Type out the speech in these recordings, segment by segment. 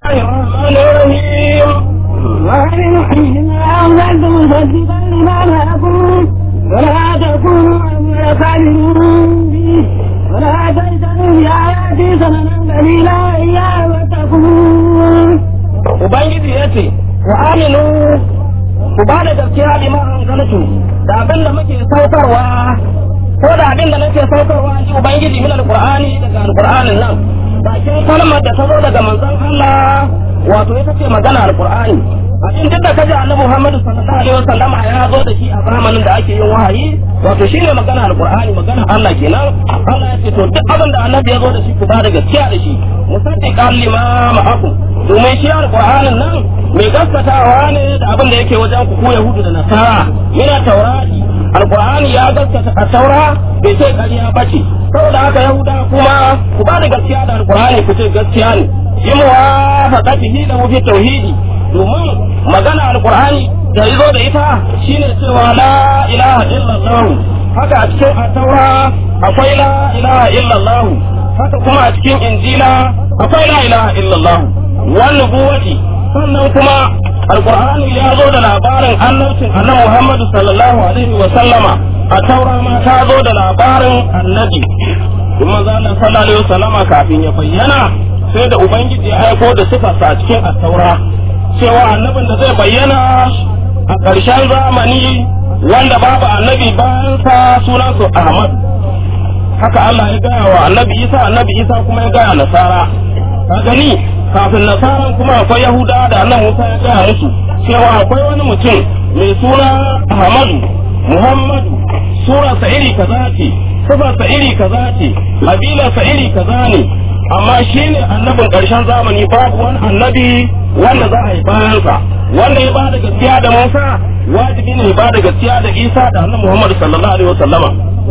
الرحمن الرحيم ومن حين أنزلت مصدقا لما معكم ولا تكونوا أول كافر به ولا تجتنوا بآياتي ثمنا قليلا إياه واتقون Ubangiji ya ce, Ku aminu, ku ba da gaskiya bi ma'anzaltu da abin da muke saukarwa, ko da abin da nake saukarwa ji Ubangiji min alƙur'ani daga alƙur'anin nan. Bakin kalmar da ta zo daga manzon Allah, wato ita ce magana alƙur'ani. Abin duk da ka ji Annabi Muhammadu sallallahu alaihi wasallam ya zo da shi a zamanin da ake yin wahayi, wato shine magana alƙur'ani, magana Allah kenan. Allah ya ce to duk abin da Annabi ya zo da shi ku ba da gaskiya da shi. Musaddiqan lima ma'akum domin shi alƙur'anin nan mai gaskatawa ne da abin da yake wajen ku yahudu da nasara mina taurati alƙur'ani ya gaskata a taura bai ce ƙarya ba ce saboda haka yahuda kuma ku ba da gaskiya da alƙur'ani ku ce gaskiya ne yi muwafaqatihi da mu fi tauhidi domin magana alƙur'ani da yazo da ita shine cewa la ilaha illallah haka a cikin taura akwai la ilaha illallah haka kuma a cikin injila akwai la ilaha illallah wannan buwati sannan kuma alqur'ani ya zo da labarin annabcin annabi Muhammad sallallahu alaihi wa sallama a taura ma ta zo da labarin annabi kuma zalla sallallahu alaihi wa sallama kafin ya bayyana sai da ubangiji ya aiko da sifarsa a cikin at-taura cewa annabin da zai bayyana a ƙarshen zamani wanda babu annabi bayan sa sunansa Ahmad haka Allah ya gaya wa annabi Isa annabi Isa kuma ya gaya nasara ka gani kafin nasaran kuma akwai yahuda da annan musa ya gaya musu cewa akwai wani mutum mai suna ahmadu muhammadu surarsa iri kaza ce sifarsa iri kaza ce kabilarsa iri kaza ne amma shi ne annabin ƙarshen zamani babu wani annabi wanda za a yi bayansa wanda ya bada gaskiya da musa wajibi ne ya bada gaskiya da isa da annabi muhammadu sallallahu alaihi wasallama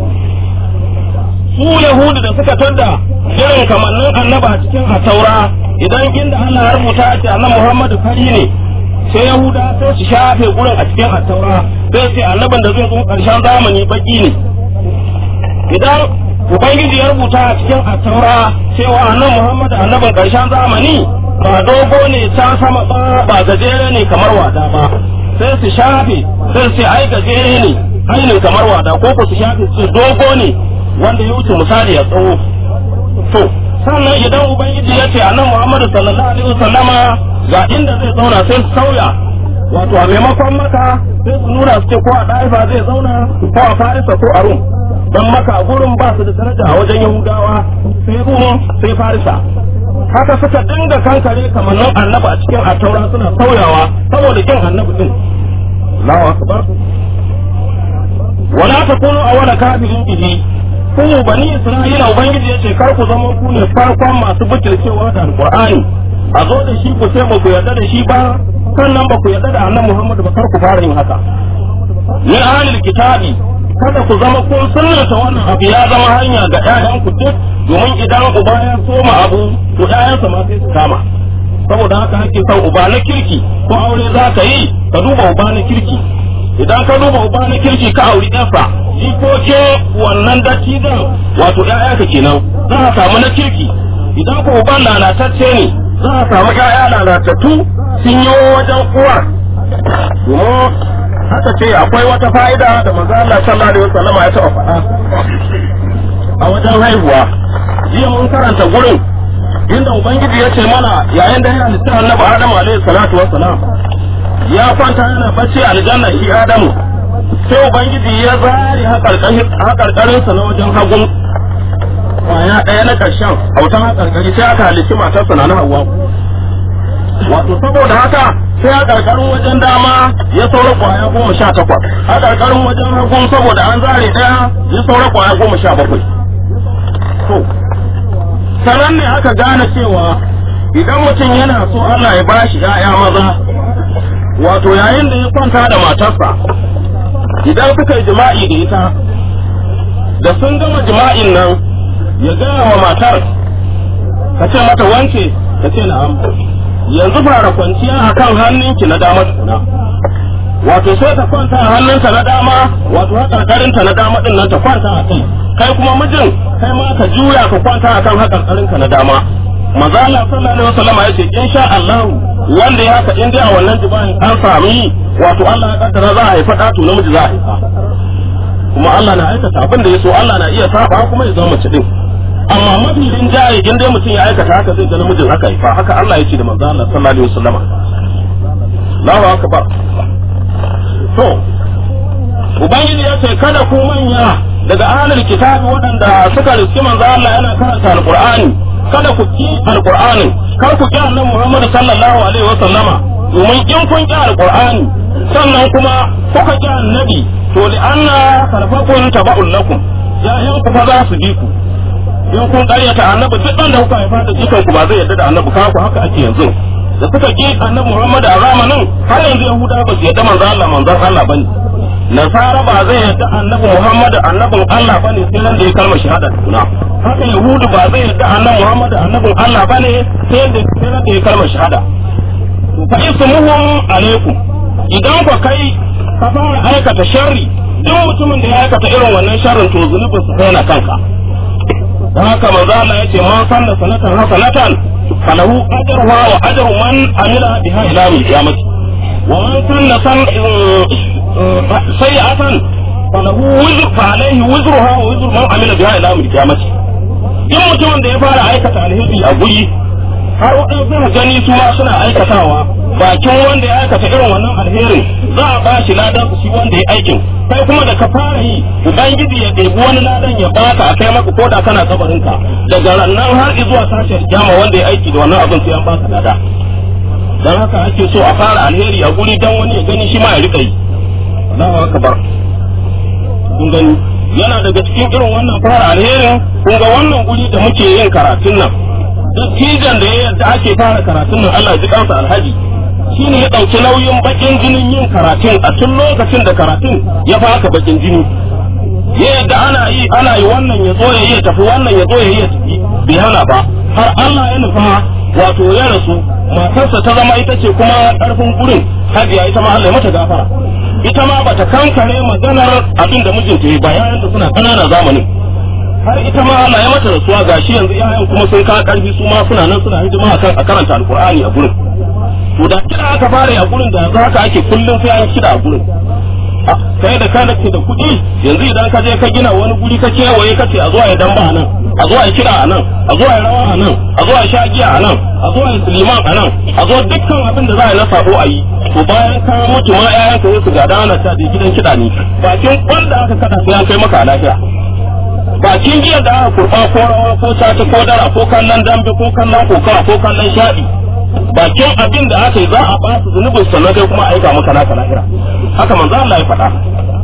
su yahudu da suka tadda irin kamannin annaba cikin a taura idan inda Allah ya rubuta ce annabi Muhammadu fari ne sai Yahuda sai su shafe gurin a cikin attaura sai sai annabin da zai zo karshen zamani baki ne idan ubangiji ya rubuta a cikin attaura cewa annabi Muhammadu annabin karshen zamani ba dogo ne can sama ba ba gajere ne kamar wada ba sai su shafe sai su ai gajere ne ainihin kamar wada ko ku su shafe su dogo ne wanda ya wuce misali ya tsawo to sannan idan ubangiji ya ce annabi Muhammadu sallallahu alaihi wasallama ga inda zai zauna sai su sauya wato a maimakon maka sai su nuna su ce ko a ɗaifa zai zauna ko a farisa ko a rum don maka gurin ba su da daraja a wajen yahudawa sai rum sai farisa haka suka dinga kankare kamannin annabi a cikin attaura suna sauyawa saboda kin annabi din Allahu akbar wala takunu awwala kafirin bihi ku bani isra'ila ubangiji ya ce kar ku zama ku ne farkon masu butulcewa da alqur'ani a zo da shi ku ce ba ku yarda da shi ba sannan ba ku yarda da annabi muhammad ba kar ku fara yin haka ni ahlul kitabi kada ku zama kun sunnata wannan abu ya zama hanya ga ƴaƴan ku duk domin idan uba ya soma abu to ƴaƴansa ma sai su kama saboda haka ake son uba na kirki ko aure za ka yi ka duba uba na kirki idan ka duba uba na kirki ka auri ɗansa jikokin wannan dattijan wato ‘ya'ya ka kenan za a samu na kirki idan ko uban lalatacce ne za a samu ‘ya'ya lalatattu sun yi wajen uwar domin haka ce akwai wata fa'ida da manzo Allah sallallahu alaihi wasallam ya taɓa faɗa a wajen haihuwa jiya mun karanta gurin inda ubangiji ya ce mana yayin da ya halitta annabi Adamu alaihi salatu wassalam ya kwanta yana bacci aljanna shi Adamu sai ubangiji ya zare haƙarƙarinsa na wajen hagun kwaya ɗaya na ƙarshen autan haƙarƙari sai aka halicci matarsa na hawa wato saboda haka sai haƙarƙarin wajen dama ya saura kwaya goma sha takwas haƙarƙarin wajen hagun saboda an zare ɗaya ya saura kwaya goma sha bakwai to sanan ne aka gane cewa idan mutum yana so Allah ya bashi ‘ya'ya maza wato yayin da ya kwanta da matarsa idan suka yi jima'i da ita da sun gama jima'in nan ya gaya wa matar ka ce mata wance ka ce na'am yanzu fara kwanciya a kan hannunki na dama tukuna wato sai ta kwanta a hannunta na dama wato haƙarƙarinta na dama ɗin nan ta kwanta a kai kai kuma mijin kai ma ka juya ka kwanta a kan haƙarƙarinka na dama manzo Allah sallallahu alaihi wasallam ya ce insha Allah wanda ya haka in dai a wannan jibani an sami wato Allah ya kaddara za a haifa ɗa to namiji za a haifa kuma Allah na aikata abin da ya so Allah na iya saba kuma ya zama mace din amma mafi rinjaye in dai mutum ya aikata haka zai ga namijin haka haifa haka Allah ya ce da manzo Allah sallallahu alaihi wasallam Allahu akbar to ubangiji ya ce kada ku manya daga ahlul kitabi waɗanda suka riski manzo Allah yana karanta alqur'ani kada ku ki alqur'anin kar ku ki annabi Muhammad sallallahu alaihi wasallama domin in kun ki alqur'ani sannan kuma kuka ki annabi to li anna sarfakun taba'un lakum ya'yan ku fa za su bi ku in kun karyata annabi duk da kuka haifa da jikan ku ba zai yarda da annabi kaku haka ake yanzu da suka ki annabi Muhammad a zamanin har yanzu Yahuda ba su yarda manzo Allah manzon Allah bane Nasara ba zai yarda annabi Muhammad annabin Allah bane sai nan da ya kalmar shahada tukuna haka Yahudu ba zai yarda annabi Muhammad annabin Allah bane sai da sai nan da ya kalmar shahada fa ismuhum alaikum idan ku kai ka fara aikata sharri duk mutumin da ya aikata irin wannan sharrin to zunubin su kai na kanka don haka manzo Allah yace man sanna sanatan hasanatan falahu ajruha wa ajru man amila biha ila yawmil qiyamati wa man sanna san sayi'atan falahu wizru fa alayhi wizruha wa wizru man amila biha ila yawmil qiyamati duk mutumin da ya fara aikata alheri a guri har waɗansu gani su ma suna aikatawa bakin wanda ya aikata irin wannan alherin za a ba shi ladan shi wanda ya aikin kai kuma da ka fara yi ubangiji ya ɗebi wani ladan ya baka a kai maka ko da kana kabarinka daga rannan har zuwa sashen kyama wanda ya aiki da wannan abin sai an baka lada dan haka ake so a fara alheri a guri dan wani ya gani shi ma ya rika yi Allahu akbar kun gani yana daga cikin irin wannan fara alherin kun ga wannan guri da muke yin karatun nan dattijan da ya yadda ake fara karatun nan Allah ji kansa alhaji shi ne ya ɗauki nauyin bakin jinin yin karatun a tun lokacin da karatun ya faka bakin jini ya yadda ana yi ana yi wannan ya zo ya yi tafi wannan ya zo ya yi tafi bai hana ba har Allah ya nufa wato ya rasu matarsa ta zama ita ce kuma ƙarfin gurin hajiya ita ma Allah ya mata gafara ita ma bata kankare maganar abin da mijinta ya bayan da suna ƙananan zamanin har ita ma Allah ya mata rasuwa gashi yanzu yayan kuma sun ka karfi su ma suna nan suna hidima akan a karanta alqur'ani a gurin to da kira aka fara a gurin da yanzu haka ake kullum sai an kira a gurin kai da kana ke da kuɗi yanzu idan ka je ka gina wani guri ka kewaye ka ce a zuwa ya damba a nan a zuwa ya kira a nan a zuwa ya rawa a nan a zuwa ya sha giya a nan a zuwa ya liman a nan a zuwa dukkan abin da za a yi na sabo a yi to bayan ka mutu ma ƴaƴan ka su gada ana ta da gidan kiɗa ne bakin wanda aka kada sai an kai maka a lafiya bakin jiya da aka kurba ko rawa ko caca ko dara ko kallon dambe ko kallon kokawa ko kallon shaɗi bakin abin da aka yi za a basu zunubin sannan kai kuma aika maka naka lahira haka manzo Allah ya faɗa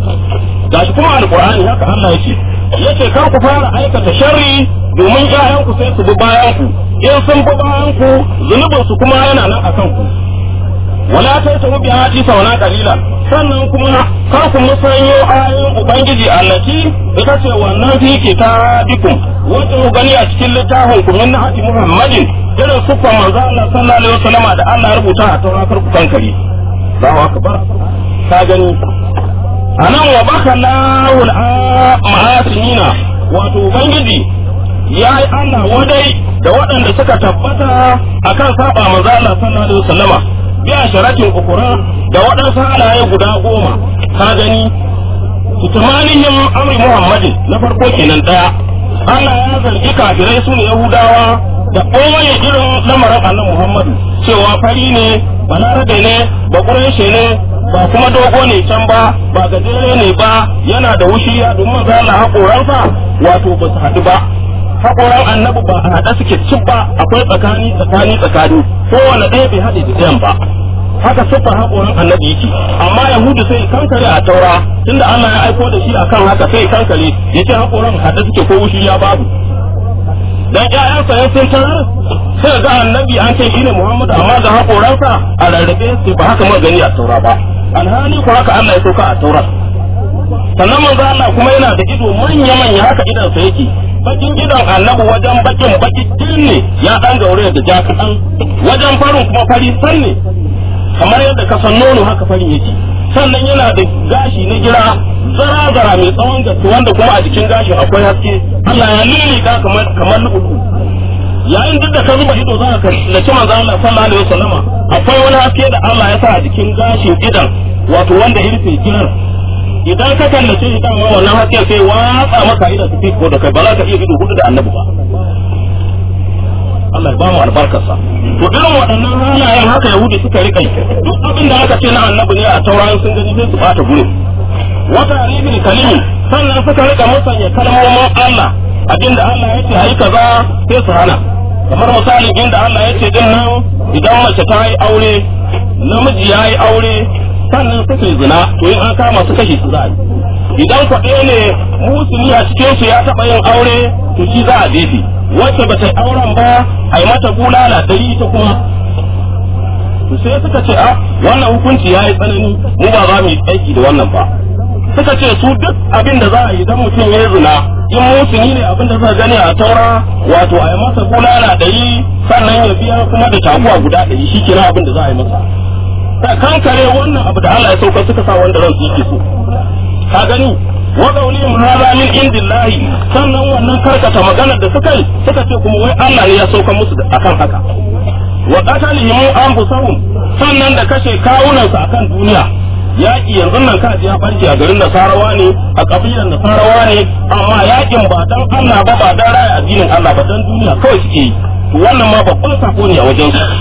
gashi kuma alqur'ani haka Allah yake yace kar ku fara aikata sharri domin ƴaƴan ku sai su bi bayan ku in sun bi bayan ku zunubin su kuma yana nan akan ku wala ta ta bi hati sauna kalila sannan kuma kar ku musanyo ayoyin ubangiji allati ita ce wannan fi kitabikum wanda ku gani a cikin littafin ku min hati muhammadin irin sufan manzo Allah sallallahu alaihi wasallam da Allah ya rubuta a tawrakar ku kankari Allahu akbar ka gani anan wa baka lahul ma'asinina wato ubangiji ya yi Allah wadai da waɗanda suka tabbata akan saba manzo Allah sallallahu alaihi wasallama biya sharatin ukura da waɗansu halaye guda goma ka gani tutumanihim amri muhammadin na farko kenan ɗaya Allah ya zargi kafirai su ne yahudawa da kowane irin lamarin annan muhammadu cewa fari ne balarabe ne ba ƙureshe ne ba kuma dogo ne can ba ba gajere ne ba yana da wushiya domin maza Allah haƙoransa wato ba su haɗu ba haƙoran annabi ba a haɗa suke cin ba akwai tsakani tsakani tsakani kowane ɗaya bai haɗe da ɗayan ba haka siffar haƙoran annabi yake amma yahudu sai kankare a taura tunda Allah ya aiko da shi akan haka sai kankare ya ce haƙoran haɗe suke ko wushi ya babu dan ƴaƴansa ya sun tarar sai ga annabi an ce shi ne Muhammadu amma ga haƙoransa a rarrabe sai ba haka mun gani a taura ba alhali ko haka Allah ya sauka a taura sannan manzo Allah kuma yana da ido manya manya haka idan sa yake bakin idon annabi wajen bakin baki ne ya dan gaure da ja kaɗan wajen farin kuma fari san ne kamar yadda ka san nono haka farin yake sannan yana da gashi na gira zara-zara mai tsawon gaske wanda kuma a jikin gashin akwai haske Allah ya lili ka kamar kamar lu'ulu yayin duk da ka zuba ido za ka kallaci manzo Allah sallallahu alaihi wasallama akwai wani haske da Allah ya sa a jikin gashin idan wato wanda ya rufe ginar idan ka kallace shi kan wannan hasken sai watsa maka idan su fi ko da kai ba za ka iya ido hudu da annabi ba Allah ya ba mu albarkarsa to irin waɗannan halayen haka yahudi suka rika duk abin da aka ce na annabi ne a tauraron sun gani sai su bata gurin wata ribin kalimi sannan suka rika musanya kalmomin Allah abinda Allah ya ce ayi kaza sai su hana kamar misalin inda Allah ya ce din nan idan mace ta yi aure namiji ya yi aure sannan suka yi zina to in an kama su kashe su za a yi idan kwaɗe ne musulmi a cikin su ya taɓa yin aure to shi za a jefe wacce ba ta yi auren ba a yi mata bulala ɗari ta kuma to sai suka ce a wannan hukunci ya yi tsanani mu ba za mu yi aiki da wannan ba suka ce su duk abin da za a yi dan mutum ya zina in musulmi ne abin da suka gani a taura wato a yi masa bulala ɗari sannan ya biya kuma da taguwa guda ɗari shi kenan abin da za a yi masa ta kankare wannan abu da Allah ya sauka suka sa wanda ransu yake so ka gani wa qawlihim hadha min indillahi sannan wannan karkata maganar da suka yi suka ce kuma wai Allah ne ya sauka musu akan haka wa qatalihim anfusahum sannan da kashe kawunan su akan duniya yaki yanzu nan kaji ya barke a garin Nasarawa ne a kabilan Nasarawa ne amma yakin ba dan Allah ba ba dan raya addinin Allah ba dan duniya kawai suke yi wannan ma babban sako ne a wajen su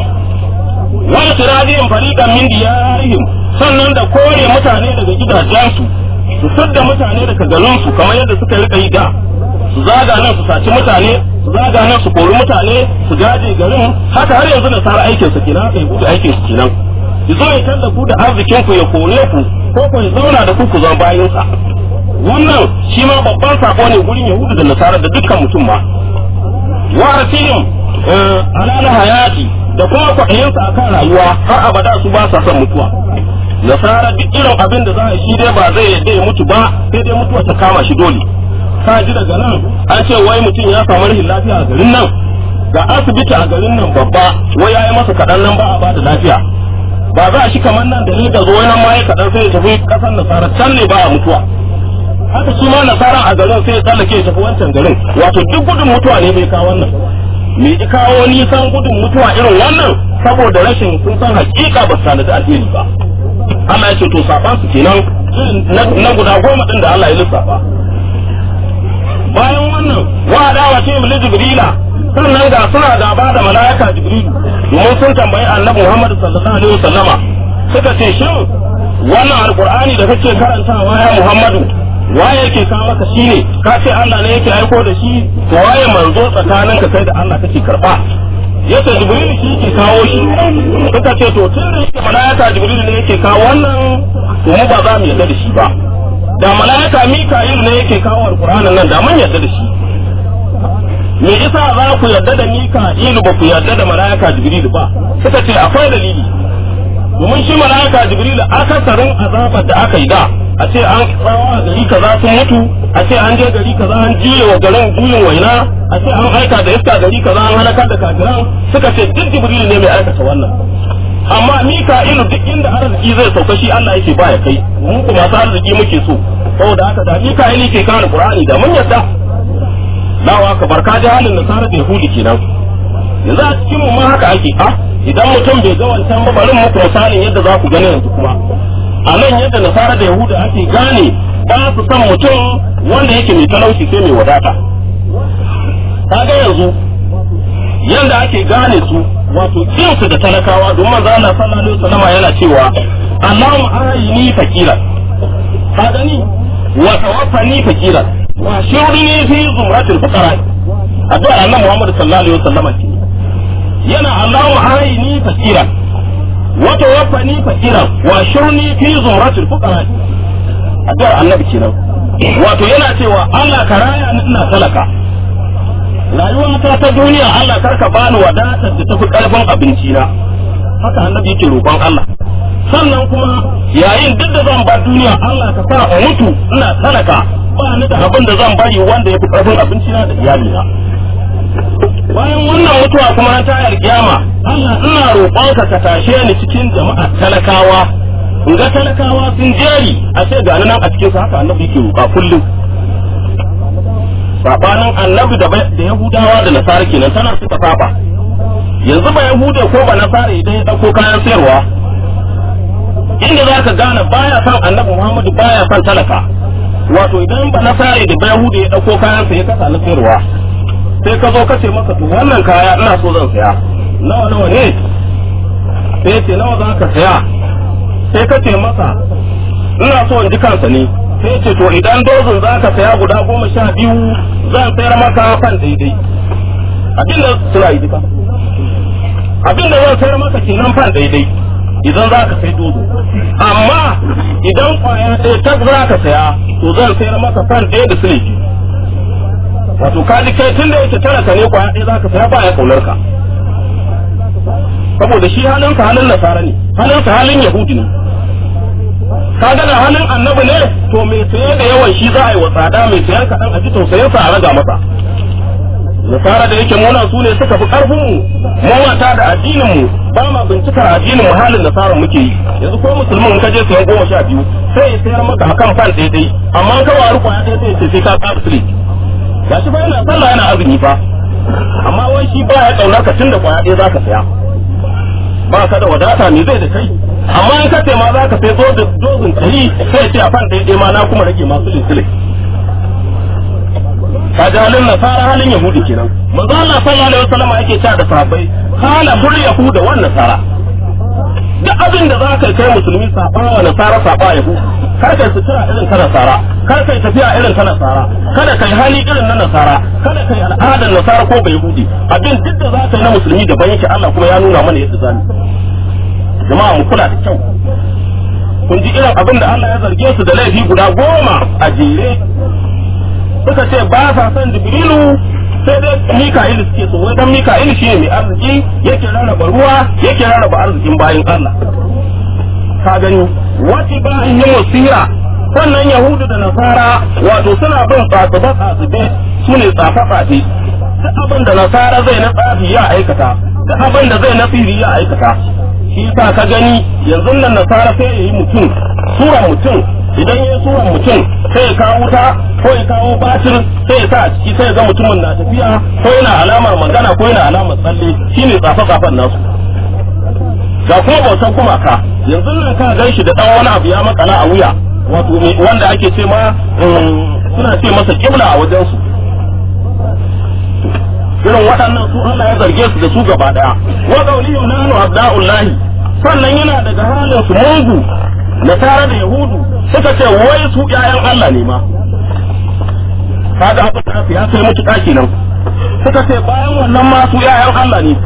wani tiradin fariqan min diyarihim sannan da kore mutane daga gidajensu su sadda mutane daga garinsu kamar yadda suka rika yi da su zaga nan su saci mutane su zaga nan su kori mutane su gaje garin haka har yanzu nasara aikin su kenan haka ya gudu aikin su kenan ya zo ya tanda ku da arzikin ku ya kore ku ko ku ya zauna da ku ku zama bayan sa wannan shi ma babban sako ne gurin yahudu da nasara da dukkan mutum ma wa rasilin alala hayati da kuma kwaɗayinsa akan rayuwa har abada su ba sa son mutuwa nasara duk irin abin da za a shi dai ba zai yadda ya mutu ba sai dai mutuwa ta kama shi dole ka ji daga nan an ce wai mutum ya samu rashin lafiya a garin nan ga asibiti a garin nan babba wai ya yi masa kaɗan nan ba a bada lafiya ba za a shi kamar nan da da zo nan ma ya kaɗan sai ya tafi ƙasar nasara can ne ba a mutuwa haka shi ma nasara a garin sai ya tsallake ya tafi wancan garin wato duk gudun mutuwa ne bai kawo wannan me ya kawo nisan gudun mutuwa irin wannan saboda rashin sun san hakika ba su tanadi alheri ba Allah ya ce to saban su kenan na guda goma din da Allah ya lissafa bayan wannan wa adawa ce mu jibrila sannan ga suna gaba da malaika jibrilu domin sun tambayi annabi Muhammad sallallahu alaihi wasallama suka ce shin wannan alqur'ani da kake karantawa ya Muhammadu waye yake kawo maka shine ka ce Allah ne yake aiko da shi to waye manzo tsakanin ka kai da Allah kake karba yace jibril shi yake kawo shi suka ce to tun da yake malaika jibril ne yake kawo wannan to mu ba za mu yarda da shi ba da malaika mika'il ne yake kawo alqur'anin nan da mun yarda da shi me yasa za ku yarda da mika'il ba ku yarda da malaika jibril ba suka ce akwai dalili domin shi malaika jibril akasarin azabar da aka yi da a ce an tsawa a gari kaza sun mutu a ce an je gari kaza an juye wa garin juyin waina a ce an aika da iska gari kaza an halakar da kafiran suka ce duk jibril ne mai aikata wannan amma mika'ilu duk inda arziki zai sauka shi Allah yake ba ya kai mu kuma masu arziki muke so saboda haka da mika'ilu ke kare qur'ani da mun yadda lawa ka barka da halin nasara da yahudi kenan yanzu a cikin mu ma haka ake a idan mutum bai ga wancan ba bari muku misalin yadda za ku gani yanzu kuma a nan yadda nasara da yahuda ake gane ba su san mutum wanda yake mai talauci sai mai wadata kaga yanzu yanda ake gane su wato kinsu da talakawa don manzo Allah sallallahu alaihi wasallam yana cewa Allahumma ayini fakiran ka gani wa tawaffani fakiran wa shurni fi zumratil fuqara addu'a annabi Muhammad sallallahu alaihi wasallam ce yana Allahumma ayini fakiran wa tawaffani fakiran wa shurni fi zumratil fuqara addu'a annabi kenan wato yana cewa Allah ka raya ni ina talaka rayuwa ta ta duniya Allah karka bani wadatar da tafi karfin abinci na haka annabi yake roƙon Allah sannan kuma yayin duk da zan bar duniya Allah ka sa a mutu ina talaka ba ni da abin da zan bari wanda yafi karfin abinci na da iyali na bayan wannan mutuwa kuma na tayar kiyama Allah ina roƙonka ka tashe ni cikin jama'a talakawa in ga talakawa sun jeri a ce ga nan a cikin haka annabi yake roƙa kullum sabanin annabi da da yahudawa da nasara kenan tana suka saba yanzu ba yahude ko ba nasara idan ya dauko kayan sayarwa inda za ka gane baya son annabi muhammadu baya son talaka wato idan ba nasara da ba yahude ya dauko kayan sa ya kasa na sayarwa sai ka zo ka ce masa to wannan kaya ina so zan saya nawa nawa ne sai ce nawa za ka saya sai ka ce masa ina so in ji kansa ne sai ce to idan dozin za ka saya guda goma sha biyu zan sayar maka fan daidai abin da suna yi duka abin da zan sayar maka kenan fan daidai idan za ka sai dozo amma idan kwaya ɗaya ta za ka saya to zan sayar maka fan ɗaya da siliki wato ka ji kai tun da yake talaka ne kwaya ɗaya za ka saya ba ya kaunar ka saboda shi halinsa halin nasara ne halinsa halin yahudi ne ka gana halin annabi ne to mai saye da yawan shi za a yi wa tsada mai sayan kaɗan a ji tausayinsa a raga masa nasara da yake muna su ne suka fi ƙarfin mu mawata da addinin mu ba ma bincikar addinin mu halin nasara muke yi yanzu ko musulmin ka je sayan goma sha biyu sai ya sayar maka akan fan daidai amma ka waru kwaya ɗaya sai ya ce sai ka ƙara sile ga shi ba yana sallah yana azumi fa amma wai shi ba ya ƙaunar ka tun da kwaya ɗaya za ka saya ba ka da wadata me zai da kai amma in ka ce ma za ka sai dozin ɗari sai ce a fan daidai ma na kuma rage masu lisile ka ji halin nasara halin yahudi kenan manzo Allah sallallahu alaihi wasallam yake cewa da sahabbai kana hul yahuda wan nasara duk abin da za ka kai musulmi saba wa nasara saba yahu kar kai sutura irin ta nasara kar kai tafiya irin ta nasara kada kai hali irin na nasara kada kai al'adar nasara ko bai yahudi abin duk da za ka yi na musulmi daban yake Allah kuma ya nuna mana yadda zamu jama'a mu kula da kyau kun ji irin abin da Allah ya zarge su da laifi guda goma a jere suka ce ba sa son jibrilu sai dai mika'ilu suke so wai dan mika'ilu shine mai arziki yake rarraba ruwa yake rarraba arzikin bayin Allah ka gani wati ba in yi musira sannan yahudu da nasara wato suna bin tsatsuba tsatsube su ne tsafa tsafe duk abin da nasara zai na tsafi ya aikata duk abin da zai na siri ya aikata shi yasa ka gani yanzu nan nasara sai ya yi mutum suran mutum idan ya suran mutum sai ya kawo wuta ko ya kawo batir sai ya sa a ciki sai ya ga mutumin na tafiya ko yana alamar magana ko yana alamar tsalle shine tsafe tsafen nasu ga kuma bautan gumaka yanzu nan ka gan shi da dan wani abu ya makala a wuya wato wanda ake ce ma suna ce masa kibla a wajen su irin waɗannan su Allah ya zarge su da su gaba daya wa qawlihim nahnu abda'ullahi sannan yana daga halin su mungu nasara da yahudu suka ce wai su ƴaƴan Allah ne ma kaga abin da ya kai mutuƙa kenan suka ce bayan wannan ma su ƴaƴan Allah ne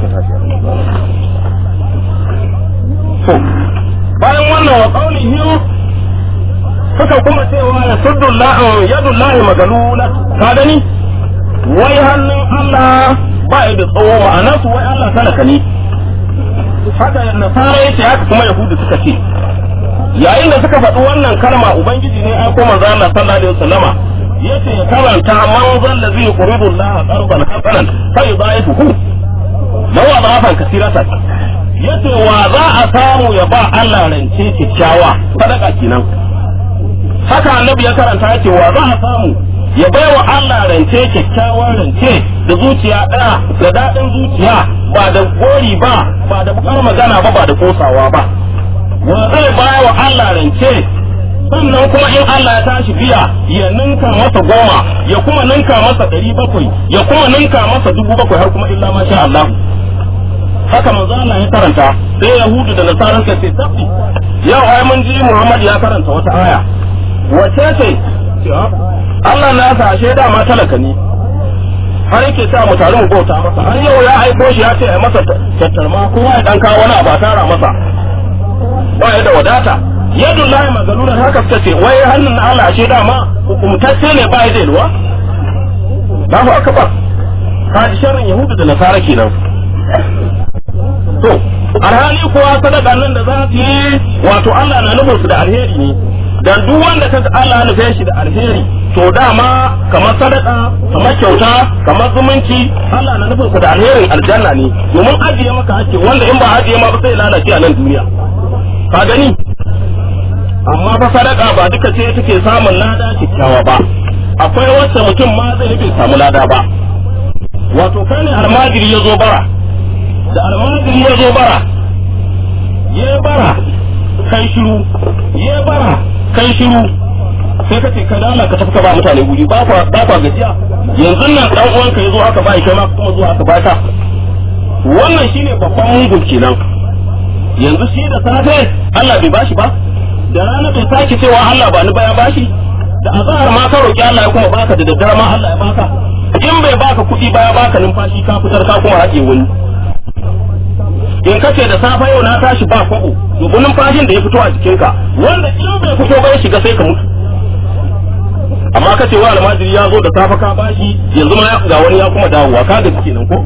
to bayan wannan wa qawlihim suka kuma cewa ya suddu yadullahi magalula ka gani wai hannun Allah ba ya da tsawo ma'ana su wai Allah talaka ne haka nasara yace haka kuma yahudu suka ce yayin da suka faɗi wannan kalma ubangiji ne ai ko manzo Allah sallallahu alaihi wasallama yace ya karanta man zalla zai quridu Allah qarban hasanan fa yudaifuhu lawa dhafan kasiratan yace wa za a samu ya ba Allah rance kikkiawa sadaka kenan haka annabi ya karanta yace wa za a samu ya bai wa Allah rance kyakkyawan rance da zuciya ɗaya da daɗin zuciya ba da gori ba ba da bukar magana ba ba da kosawa ba wa zai baya wa Allah rance sannan kuma in Allah ya tashi biya ya ninka masa goma ya kuma ninka masa ɗari bakwai ya kuma ninka masa dubu bakwai har kuma illa masha Allah haka manzo Allah ya karanta sai Yahudu da Nasara suka ce tabbi yau ai mun ji Muhammad ya karanta wata aya wace ce Allah na sa ashe dama talaka ne har yake sa mu tare mu bauta masa har yau ya aiko shi ya ce ai masa tattarma kowa ya dan kawo wani abu a tara masa ba ya da wadata yadda lahi magalunan haka suka ce wai hannun Allah ashe dama hukumtacce ne ba ya da yalwa Allahu akbar kaji sharrin yahudu da nasara kenan to alhali kuwa sadaka nan da za su yi wato Allah na nufin su da alheri ne dan duk wanda kaga Allah ya nufe shi da alheri to dama kamar sadaka kamar kyauta kamar zumunci Allah na nufin su da alherin aljanna ne domin ajiye maka hakki wanda in ba ajiye ma ba sai lalace a nan duniya ka gani amma fa sadaka ba duka ce take samun lada kyakkyawa ba akwai wacce mutum ma zai bai samu lada ba wato kai ne almajiri ya zo bara da almajiri ya zo bara ya bara kai shiru ya bara kai shiru sai ka ce ka dala ka tafi ka ba mutane guri ba kwa ba kwa gajiya yanzu nan dan uwanka ya zo aka ba kai ma kuma zo aka ba ta wannan shine babban mungun kenan yanzu shi da safe Allah bai bashi ba da rana bai sake cewa Allah ba ni baya bashi da azhar ma ka roki Allah ya kuma baka da daddare ma Allah ya baka in bai baka kuɗi baya baka numfashi ka fitar ka kuma haƙe wani in ka ce da safe yau na tashi ba kwabo dubu numfashin da ya fito a jikinka wanda in bai fito ba ya shiga sai ka mutu amma ka ce wa almajiri ya zo da safe ka bashi yanzu ma ga wani ya kuma dawowa ka gaji kenan ko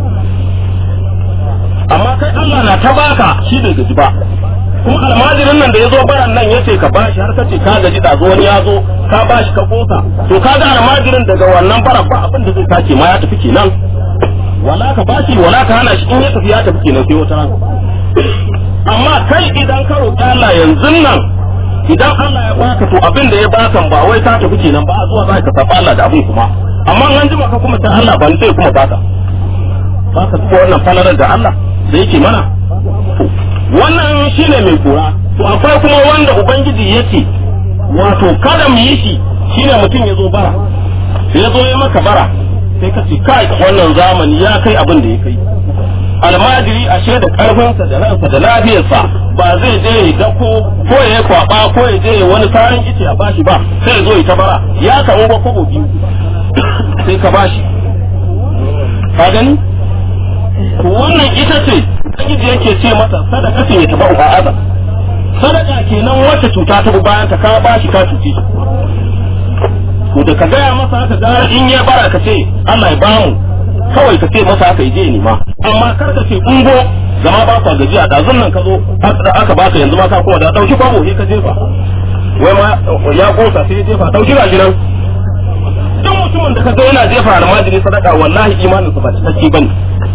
amma kai Allah na ta baka shi bai gaji ba kuma almajirin nan da ya zo baran nan ya ce ka bashi har ka ce ka gaji da wani ya zo ka bashi ka kosa to ka ga almajirin daga wannan bara ba abin da zai sake ma ya tafi kenan wala ka bashi wala ka hana shi in ya tafi ya tafi kenan sai wata rana amma kai idan ka roƙi Allah yanzu nan idan Allah ya baka to abin da ya baka ba wai ka tafi kenan ba zuwa za ka saba Allah da abin kuma amma an jima ka kuma ta Allah ba ni sai kuma baka baka tuba wannan falalar da Allah da yake mana wannan shine mai kura to akwai kuma wanda ubangiji yake wato kada mu yi shi shine mutum ya zo bara ya zo ya maka bara sai ka ce kai wannan zamani ya kai abin da ya kai almajiri ashe da karfinsa da ransa da lafiyarsa ba zai je ya dako ko ya kwaba ko ya je wani sarin ice a bashi ba sai ya zo ya ta bara ya samu ba kobo biyu sai ka bashi ka gani to wannan ita ce ubangiji yake ce mata sadaka ce ya taba ba'aza sadaka kenan wacce cuta ta bi bayan ta ka bashi ka cuce shi to da ka gaya masa haka gara in ya bara ka ce Allah ya bamu kawai ka ce masa haka je ni ma amma kar ka ce ungo zama ba ka gajiya da nan ka zo aka baka yanzu ma ka kuma da dauki kwabo sai ka jefa wai ma ya kosa sai ya jefa dauki ga nan duk mutumin da ka ga yana jefa almajiri sadaka wallahi imanin sa ba cikakke bane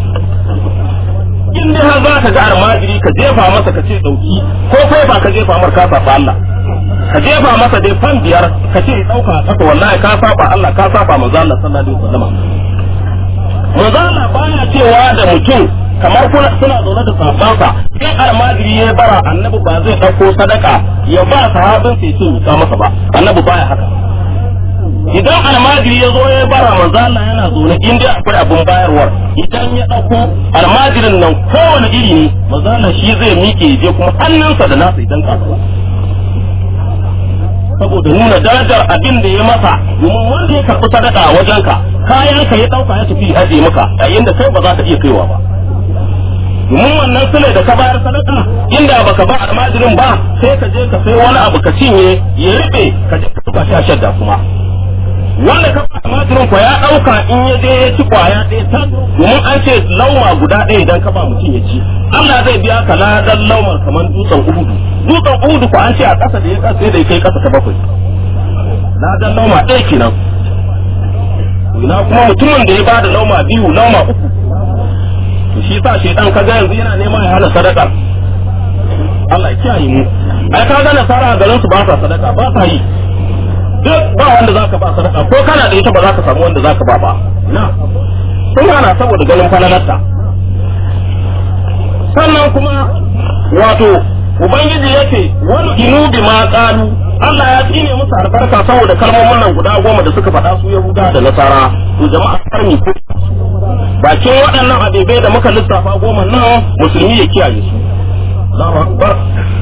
in dai har za ka ga almajiri ka jefa masa ka ce dauki ko kai ba ka jefa mar ka saba Allah ka jefa masa dai fan biyar ka ce dauka kasa wallahi ka saba Allah ka saba manzo Allah sallallahu alaihi wasallam manzo Allah baya cewa da mutum kamar kuna suna zaune da sahabbansa sai almajiri ya bara annabi ba zai dauko sadaka ya ba sahabin sai ce ka masa ba annabi baya haka idan almajiri ya zo ya bara manzo Allah yana zaune in dai akwai abin bayarwar idan ya dauko almajirin nan kowane iri ne manzo Allah shi zai miƙe je kuma hannunsa da nasa idan ka saboda nuna darajar abin da ya masa domin wanda ya karɓi sadaka a wajenka kayan ka ya ɗauka ya tafi aje maka yayin da kai ba za ka iya kaiwa ba domin wannan sule da ka bayar sadaka inda baka ba almajirin ba sai ka je ka sai wani abu ka cinye ya riɓe ka je ka sha shadda kuma wanda ka ba almajirin ko ya ɗauka in ya je ya ci kwaya ɗaya ta domin an ce lauma guda ɗaya idan ka ba mutum ya ci Allah zai biya ka ladan laumar kamar dutsen uhudu dutsen uhudu ko an ce a ƙasa da ya ƙasa da ya kai ƙasa ta bakwai ladan lauma ɗaya kenan ina kuma mutumin da ya bada lauma biyu lauma uku to shi sa shedan kaga yanzu yana neman ya hana sadaka Allah ya kiyaye mu ai kaga nasara a garin su ba sa sadaka ba sa yi duk ba wanda zaka ba sadaka ko kana da ita ba za ka samu wanda zaka ba ba na sun hana saboda ganin falalarta sannan kuma wato ubangiji yake wani inu bi ma qalu Allah ya tsine musu albarka saboda kalmomin nan guda goma da suka faɗa su Yahuda da Nasara to jama'a karmi ko bakin waɗannan abebai da muka lissafa goma nan musulmi ya kiyaye su Allahu akbar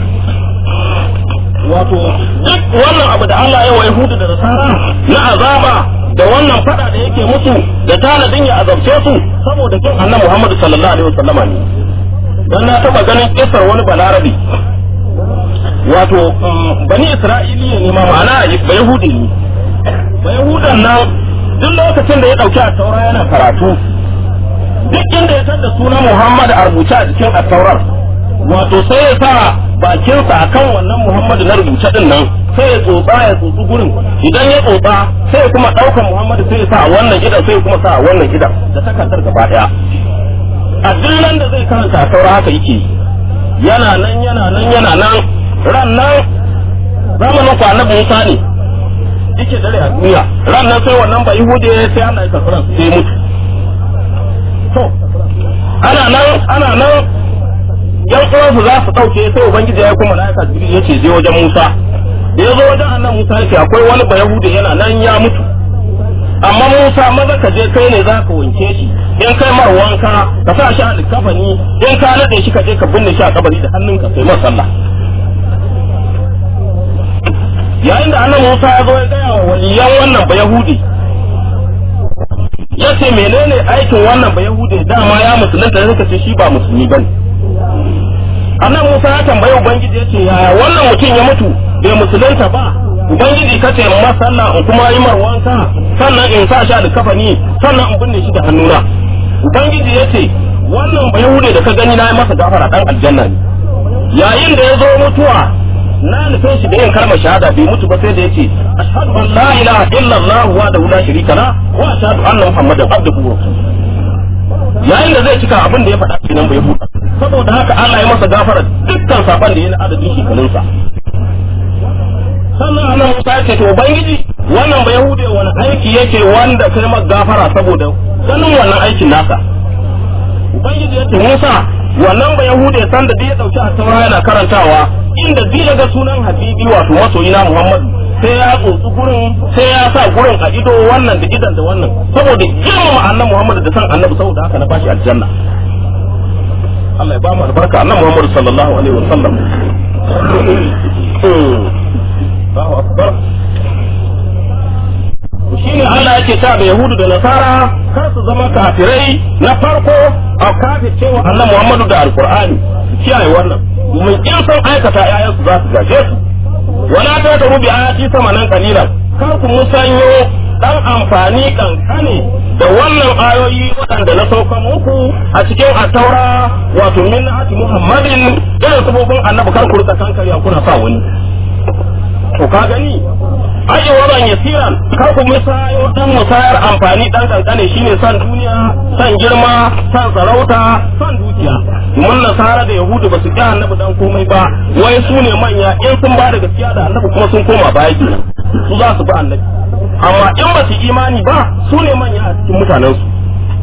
wato duk wannan abu da Allah ya wa Yahudu da Nasara na azaba da wannan fada da yake musu da tanadin ya azabce su saboda kin annabi Muhammad sallallahu alaihi wasallama ne dan na taba ganin kisar wani balarabi wato bani isra'iliya ne ma ma'ana ba yahudi ne ba yahudan nan duk lokacin da ya dauki a taura yana karatu duk inda ya tada sunan muhammad a rubuce a jikin a taurar wato sai ya sa bakinsa akan wannan muhammad na rubuce din nan sai ya tsotsa ya tsotsi gurin idan ya tsotsa sai kuma daukan muhammad sai ya sa a wannan gidan sai kuma sa a wannan gidan da takardar gaba daya a duk nan da zai karanta a taura haka yake yana nan yana nan yana nan ran nan zamanin ku annabi Musa ne yake dare a duniya ran nan sai wannan ba Yahude sai Allah ya karɓi ransa sai ya mutu to ana nan ana nan yan uwansu za su ɗauke sai ubangiji ya kuma malaika jibril yace je wajen Musa da ya zo wajen annan Musa yake akwai wani ba Yahude yana nan ya mutu amma Musa maza ka je kai ne za ka wanke shi in kai mar wanka ka sa shi a likafani in ka nade shi ka je ka binne shi a kabari da hannunka kai mar sallah yayin da annabi Musa ya zo ya gaya wa waliyan wannan ba Yahudi ya ce menene aikin wannan ba Yahudi dama ya musulunta da suka ce shi ba musulmi bane annabi Musa ya tambayi ubangiji ya ce yaya wannan mutum ya mutu bai musulunta ba ubangiji ka ce ma sallah in kuma yi mar wanka sannan in sa shi da kafani sannan in binne shi da hannuna ubangiji ya ce wannan ba Yahudi da ka gani na yi masa gafara dan aljanna ne yayin da ya zo mutuwa na nufin shi da yin kalmar shahada bai mutu ba sai da yace ashhadu an la ilaha illallah wa da la sharika la wa ashhadu anna muhammadan abduhu wa rasuluhu yayin da zai cika abin da ya faɗa kenan bai huta saboda haka Allah ya masa gafara dukkan saban da ya na adadin shekarunsa sannan Allah Musa ya ce to ubangiji wannan ba yahude wani aiki yake wanda kai masa gafara saboda sanin wannan aikin nasa ubangiji ya ce Musa wannan ba yahude san da ya dauki a taura yana karantawa inda zai daga sunan habibi wato masoyina muhammadu sai ya tsotsi gurin sai ya sa gurin a ido wannan da idan da wannan saboda girmama annabi muhammadu da san annabi saboda haka na bashi aljanna Allah ya ba mu albarka annabi muhammadu sallallahu alaihi wa sallam Allahu akbar shine Allah yake ta da Yahudu da Nasara kar su zama kafirai na farko a kafir cewa Allah Muhammadu da Alkur'ani kiyaye wannan domin in sun aikata ƴaƴan su za su gaje su wala ta da rubi ayati sama nan kalilan kar ku musanyo dan amfani kankane da wannan ayoyi waɗanda na sauka muku a cikin attaura wato min ati Muhammadin irin sabobin annabi kar ku rika kankari kuna sa wani to ka gani ayi waran yasiran kar ku musayo dan musayar amfani dan kankane shine san duniya san girma san sarauta san dukiya mun nasara da yahudu ba su ki annabi dan komai ba wai su ne manya in sun ba da gaskiya da annabi kuma sun koma baya kenan su za su bi annabi amma in ba su imani ba su ne manya a cikin mutanen su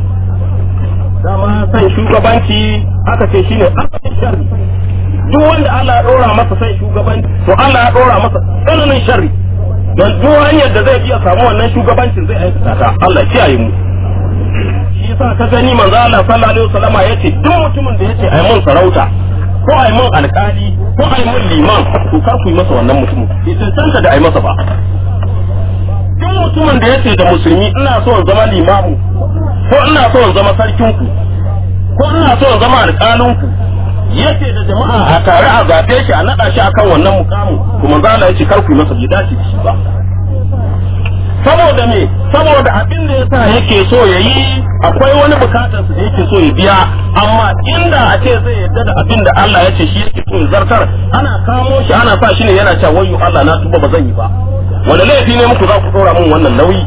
dama san shugabanci aka ce shine asalin sharri duk wanda Allah ya dora masa san shugabanci to Allah ya dora masa tsananin sharri don duk hanyar da zai iya samu wannan shugabancin zai aikata ta Allah kiyaye mu shi yasa ka gani manzo Allah sallallahu alaihi wasallama yace duk mutumin da yace ai mun sarauta ko ai mun alkali ko ai mun liman to kar ku yi masa wannan mutumin bai tantance da ai masa ba duk mutumin da yace da musulmi ina so in zama limamu ko ina so in zama sarkin ku ko ina so in zama alƙalin ku yace da jama'a a tare a zabe shi a nada shi akan wannan mukamin kuma manzo Allah yace kar ku yi masa bai dace da shi ba saboda me saboda abin da yasa yake so ya yi akwai wani bukatar su da yake so ya biya amma inda a ce zai yarda da abin da Allah ya ce shi yake so ya zartar ana kamo shi ana sa shi ne yana cewa wayyo Allah na tuba ba zan yi ba wanda laifi ne muku za ku dora min wannan nauyi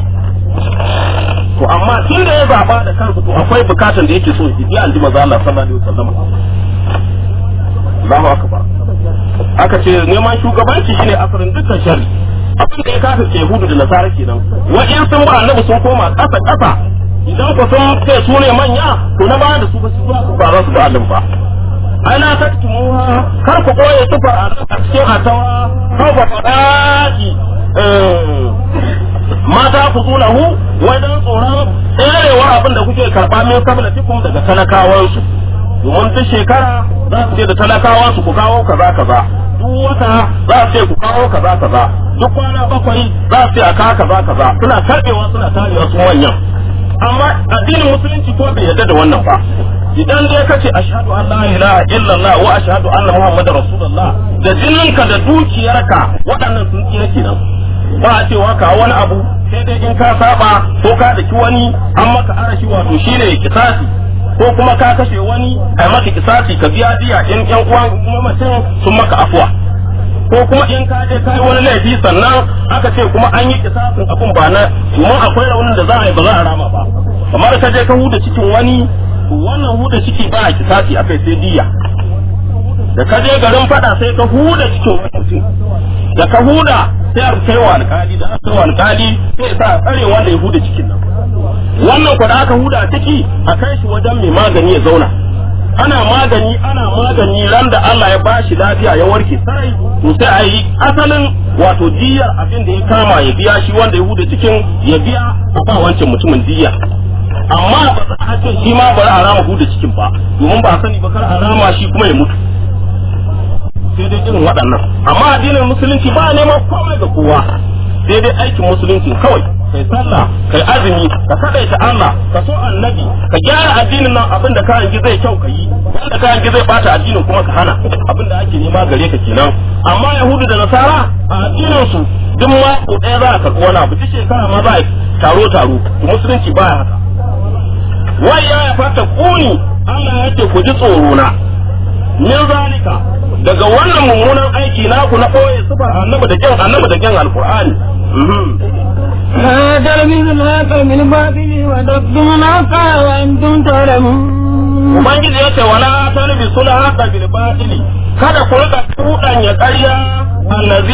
to amma tun da ya zaba da kansa to akwai bukatar da yake so ya biya an ji maza Allah sallallahu alaihi wasallam Allahu akbar aka ce neman shugabanci shine asalin dukkan sharri abin da ya kafa ce hudu da nasara kenan wa'in sun ba annabi sun koma ƙasa ƙasa idan ku sun ce su ne manya to na baya da su ba su su ba za su ba annabi ba ana taktumuha kar ku koye sufar annabi a cikin atawa kar ku faɗaki mata ku hu wajen tsoron tserewar abin da kuke karɓa min kabilatikum daga talakawansu domin duk shekara za su ce da talakawansu ku kawo kaza kaza duk wata za su ce ku kawo kaza kaza duk kwana bakwai za su ce a kawo kaza kaza suna karbewa suna tarewa su manyan amma addinin musulunci ko bai yarda da wannan ba idan dai kace ashhadu an la ilaha illallah wa ashhadu anna muhammadar rasulullah da jininka da dukiyarka waɗannan sun tsira kenan ba a cewa ka wani abu sai dai in ka saba ko ka daki wani an maka arashi wato shine kisasi ko kuma ka kashe wani a maka kisasi ka biya diya in yan uwan mamacin sun maka afuwa ko kuma in ka je kai wani laifi sannan aka ce kuma an yi kisasin abun ba na domin akwai raunin da za a yi ba za a rama ba kamar ka je ka huda cikin wani wannan huda ciki ba a kisasi akai sai diya da ka je garin fada sai ka huda cikin wani mutum da ka huda sai a kai wa alkali da aka wa alkali sai sa a tsare wanda ya huda cikin nan wannan ku da aka huda ciki a kai shi wajen mai magani ya zauna ana magani ana magani ran da Allah ya bashi lafiya ya warke sarai to sai a yi asalin wato diyar abin da ya kama ya biya shi wanda ya huda cikin ya biya a ba wancan mutumin diya amma ba za a ce shi ma bari a rama huda cikin ba domin ba sani ba kar a rama shi kuma ya mutu sai dai irin waɗannan amma addinin musulunci ba neman komai ga kowa sai dai aikin musulunci kawai kai sallah kai azumi ka kadaita Allah ka so annabi ka gyara addinin nan abin da kayan zai kyau ka yi wanda kayan zai bata addinin kuma ka hana abin da ake nema gare ka kenan amma yahudu da nasara a addinin su duk mako ɗaya za a karɓi wani abu duk shekara ma za a taro taro musulunci baya haka wai ya fata kuni Allah ya ce ku ji tsoro na min zalika daga wannan mummunan aiki naku na ɓoye sufar annabi da kyan annabi da kyan alqur'ani لا تلبسوا الحق بالباطل وتكتموا الحق وانتم تعلمون Ubangiji ya ce wala talbi sula haka bil batili kada ku rika cuɗanya ƙarya allazi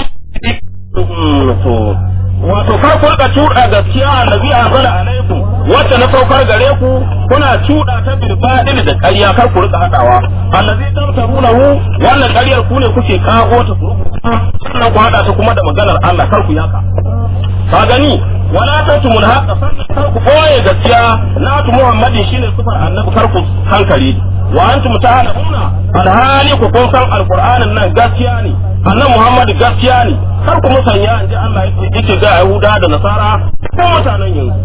to wato kar ku rika cuɗa gaskiya allazi azala alaikum wacce na saukar gare ku kuna cuɗa ta bil batili da ƙarya kar ku rika hadawa allazi tamtarunahu wannan ƙaryar ku ne kuke kago ta ku sannan ku hada ta kuma da maganar Allah kar ku yaka ka gani wala tatumul haqqa sannan kar ku boye gaskiya na tu muhammadin shine sifar annabi kar ku hankali wa antum ta'lamuna alhali ku kun san alqur'anin nan gaskiya ne annabi muhammad gaskiya ne kar ku musanya inji Allah yake ga yahuda da nasara ko mutanen yanzu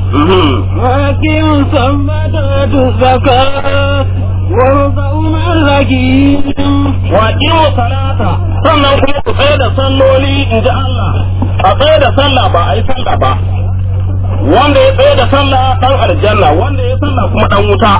وأقيموا الصلاة وآتوا الزكاة واركعوا مع الراكعين wa qimu salata sannan kuma ku tsaye da salloli inji Allah a tsaye da sallah ba a yi sallah ba wanda ya tsaye da sallah dan aljanna wanda ya sallah kuma dan wuta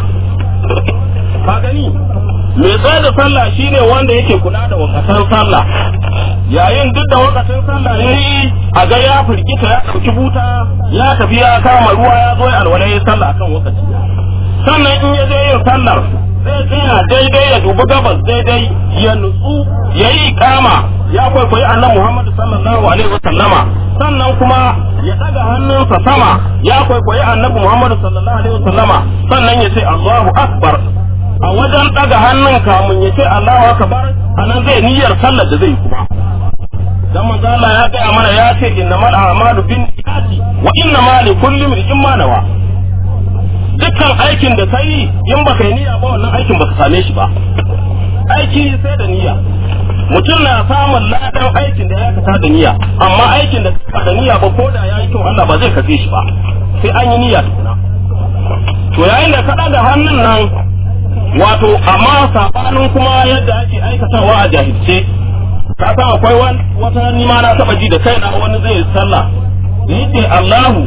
ka gani mai tsaye da sallah shine wanda yake kula da wakatan sallah yayin duk da wakatan sallah ya yi a ga ya firgita ya ɗauki buta ya tafi ya kama ruwa ya zo ya alwala ya sallah akan wakaci sannan in ya je yin sallar zai tsaya daidai ya dubi gabas daidai ya nutsu ya yi kama ya kwaikwayi annabi Muhammad sallallahu alaihi wasallama sannan kuma ya daga hannunsa sama ya kwaikwayi annabi Muhammad sallallahu alaihi wasallama sannan ya ce Allahu akbar a wajen daga hannun kamun ya ce Allahu akbar anan zai niyyar sallar da zai kuma dan manzo Allah ya gaya mana ya ce innamal a'malu binniyati wa innamal likulli imrin ma nawa dukkan aikin da kai in baka yi niyya ba wannan aikin baka same shi ba aiki sai da niyya mutum na samun ladan aikin da ya kasa da niyya amma aikin da ka da niyya ba ko da ya yi kyau Allah ba zai kafe shi ba sai an yi niyya tukuna to yayin da ka da hannun nan wato amma sabanin kuma yadda ake aikatawa a jahilce ka san akwai wata nima na taba ji da kaina wani zai sallah yace Allahu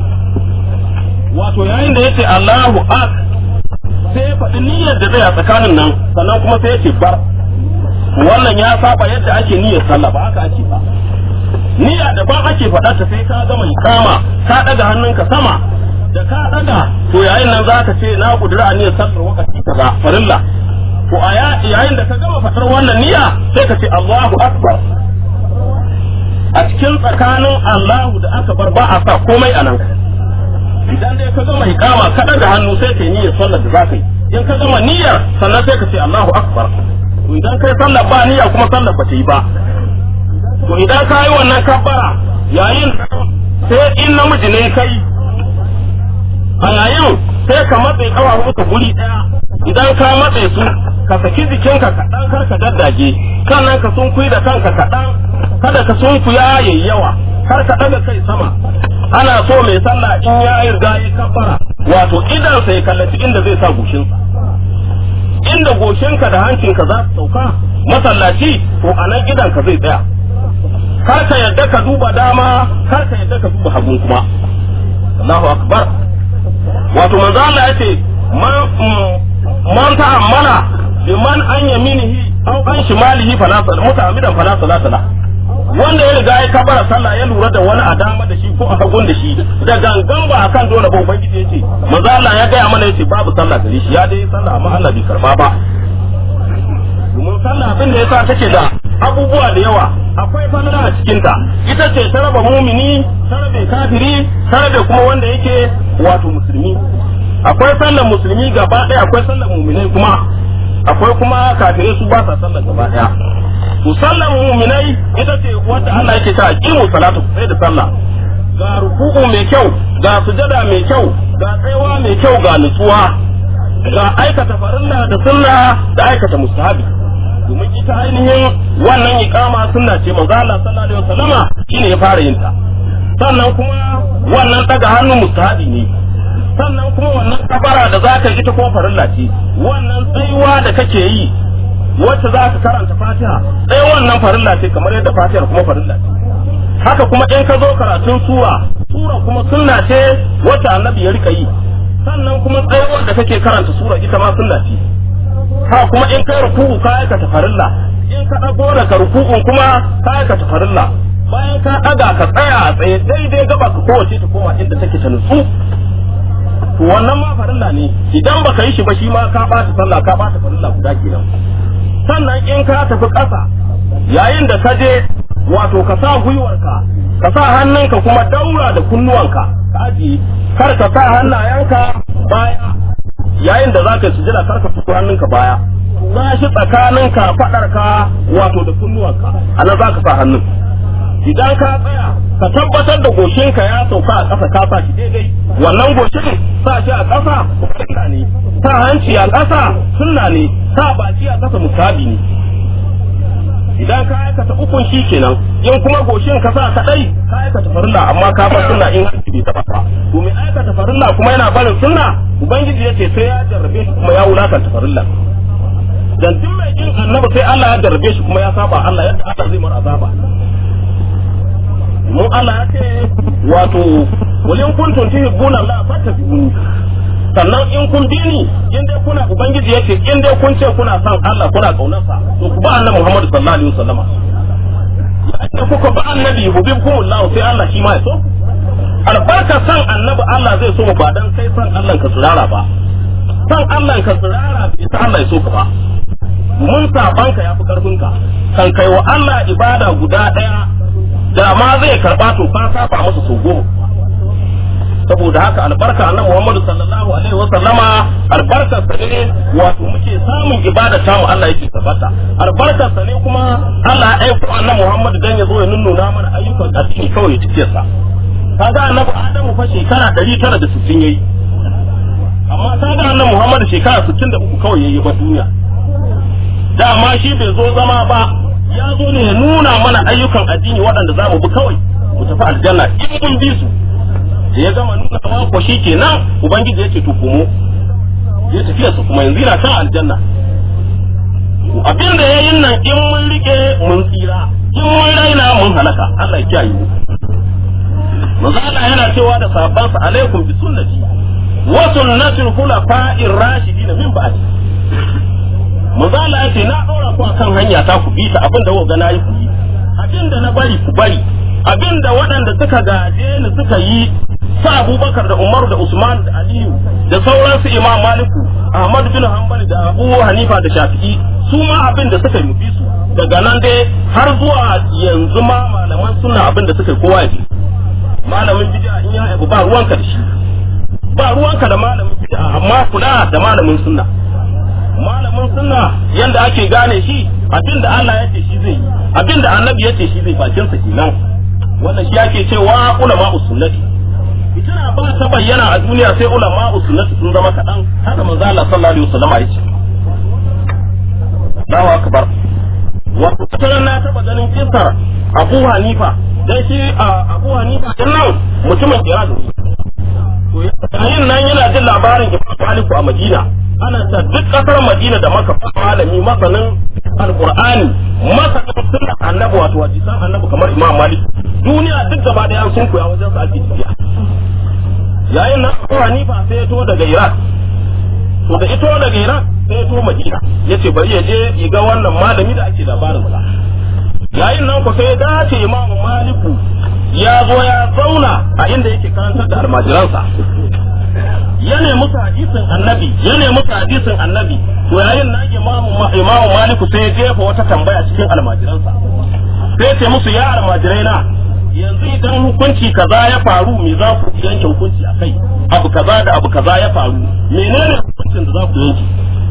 wato yayin da yace Allahu ak sai ya faɗi niyyar da zai a tsakanin nan sannan kuma sai yace bar wannan ya saba yadda ake niyyar sallah ba haka ake ba niyya da ba ake faɗa ta sai ka gama ikama ka ɗaga hannunka sama da ka ɗaga to yayin nan za ka ce na kudura niyyar sallar wakati kaza farilla to a yayin da ka gama faɗar wannan niyya sai ka ce Allahu akbar a cikin tsakanin Allahu da aka bar ba a sa komai a nan idan dai ka gama ikama ka daga hannu sai ka yi niyyar sallar da zaka yi in ka gama niyyar sannan sai ka ce Allahu akbar to idan kai sallar ba niyya kuma sallar ba ta yi ba to idan ka yi wannan kabbara yayin sai in namiji ne kai a yayin sai ka matse kawahu ka guri daya idan ka matse su ka saki jikinka kaɗan kar ka daddage sannan ka sunkuyi da kanka kaɗan kada ka sunkuya yayi yawa kar ka ɗaga kai sama ana so mai sallah in ya riga ya kabbara wato idan sai kallaci inda zai sa goshinsa inda goshinka da hancinka za su sauka masallaci to a nan idanka zai tsaya kar ka yadda ka duba dama kar ka yadda ka duba hagun kuma Allahu akbar wato manzo Allah yace man man ta'ammala liman an yaminihi aw an shimalihi fala sal muta'ammidan fala salata la wanda ya riga ya kabara sallah ya lura da wani a dama da shi ko a hagun da shi da gangan ba akan dole ba ubangiji yace manzo Allah ya gaya mana yace babu sallah gare shi ya dai sallah amma Allah bai karba ba domin sallah abin da yasa take da abubuwa da yawa akwai falala a cikinta ita ce ta raba mumini ta rabe kafiri ta rabe kuma wanda yake wato musulmi akwai sallar musulmi gaba ɗaya akwai sallar muminai kuma akwai kuma kafirai su ba sa sallar gaba ɗaya to sallar muminai ita ce wanda Allah yake ta aqimu salatu sai da sallah ga ruku'u mai kyau ga sujada mai kyau ga tsayawa mai kyau ga nutsuwa ga aikata farilla da sunna da aikata mustahabi domin ita ainihin wannan iqama sunna ce manzo Allah sallallahu alaihi wasallama shine ya fara yin ta sannan kuma wannan daga hannu mustahabi ne sannan kuma wannan kabara da zaka yi ita kuma farilla ce wannan tsayuwa da kake yi wacce za ka karanta fatiha sai wannan farilla ce kamar yadda fatihar kuma farilla ce haka kuma in ka zo karatun sura sura kuma sunna ce wacce annabi ya rika yi sannan kuma tsayuwar da kake karanta sura ita ma sunna ce ha kuma in kai ruku'u ka aikata farilla in ka dago daga ruku'un kuma ka aikata farilla bayan ka daga ka tsaya a tsaye daidai gaba ka kowace ta koma inda take ta nutsu to wannan ma farilla ne idan baka yi shi ba shi ma ka bata sallah ka bata farilla guda kenan sannan in ka tafi ƙasa yayin da ka je wato ka sa gwiwarka ka sa hannunka kuma daura da kunnuwanka ka ajiye kar ka sa hannayenka baya yayin da za ka yi sujada kar ka fito hannunka baya za shi tsakaninka faɗarka wato da kunnuwanka a nan za ka sa hannun idan ka tsaya ka tabbatar da goshinka ya sauka a ƙasa ka sa shi daidai wannan goshin sa shi a ƙasa sunna ne sa hanci a ƙasa sunna ne sa baki a ƙasa musabi ne idan ka aikata ukun shi kenan in kuma goshin ka sa kadai ka aikata farilla amma ka bar sunna in hanci bai taba ba to mai aikata farilla kuma yana barin sunna ubangiji yace sai ya jarrabe shi kuma ya wulakanta farilla dan duk mai kin annabi sai Allah ya jarrabe shi kuma ya saba Allah yadda Allah zai mar azaba mun Allah ya ce wato walin kuntum tuhibbuna Allah fattabi'uni sannan in kun bi ni in dai kuna ubangiji yake in dai kun ce kuna son Allah kuna kaunarsa to ku ba annabi Muhammad sallallahu alaihi wasallama ya kuka ba annabi hubibkum Allah sai Allah shi ma ya so albarka san annabi Allah zai so mu ba dan kai san Allah ka tsirara ba san Allah ka tsirara bai sa Allah ya so ka ba mun saban ka yafi karfin ka kan kai wa Allah ibada guda daya da ma zai karba to ka saba masa so goma saboda haka albarka annabi Muhammad sallallahu alaihi wa sallama albarkar sa ne wato muke samun ibada ta mu Allah yake tabbata albarkar sa ne kuma Allah ya aika annabi Muhammad dan ya zo ya nunnuna mana ayyukan addini kawai ya tafiya sa kaga annabi Adamu fa shekara 960 yayi amma kaga annabi Muhammad shekara 63 kawai yayi ba duniya dama shi bai zo zama ba ya zo ne ya nuna mana ayyukan addini waɗanda za mu bi kawai mu tafi aljanna in mun bi su da ya gama nuna ma ko shi kenan ubangiji ya ce to komo ya tafiya su kuma yanzu yana kan aljanna abin da ya yin nan in mun rike mun tsira in mun raina mun halaka Allah ya kiyaye mu manzo Allah yana cewa da sahabbansa alaikum bi sunnati wa sunnatul khulafa'ir rashidin min ba'di manzo Allah ya ce na dora ku akan hanya ta ku bi ta abin da kuka ga nayi ku yi abin da na bari ku bari abin da waɗanda suka gaje ni suka yi sa abubakar da umaru da usman da aliyu da sauransu imam maliku ahmad bin hanbal da abu hanifa da shafi'i su ma abin da suka yi su daga nan dai har zuwa yanzu ma malaman suna abin da suka yi kowa ya bi malamin bid'a in ya abu ba ruwanka da shi ba ruwanka da malamin bid'a amma kula da malamin sunna malamin sunna yanda ake gane shi abin da Allah ya ce shi zai yi abin da annabi ya ce shi zai bakin sa kenan wannan shi ake cewa ulama usunnati fitina ba ta bayyana a duniya sai ulama usunnati sun zama kaɗan haka manzo Allah sallallahu alaihi wasallam ya ce Allahu akbar wato tana na taba ganin kisar Abu Hanifa dan shi Abu Hanifa din nan mutumin Iran to yayin nan yana jin labarin Imam Malik a Madina ana ta duk kasar Madina da maka malami masanin alqur'ani masanin sunnar annabi wato hadisan annabi kamar Imam Malik duniya duk gaba da sun koya wajen sa ake tafiya yayin nan Abu Hanifa sai ya to daga Iraq to da ito daga Iraq sai ya to Madina yace bari ya je ya ga wannan malami da ake labarin sa yayin nan ku sai ya dace Imam Maliku ya zo ya zauna a inda yake karantar da almajiransa ya nemi hadisin annabi ya nemi hadisin annabi to yayin nan imamu imamu maliku sai ya jefa wata tambaya cikin almajiransa sai ce musu ya almajirai na yanzu idan hukunci kaza ya faru me za ku yanke hukunci a kai abu kaza da abu kaza ya faru menene hukuncin da za ku yanke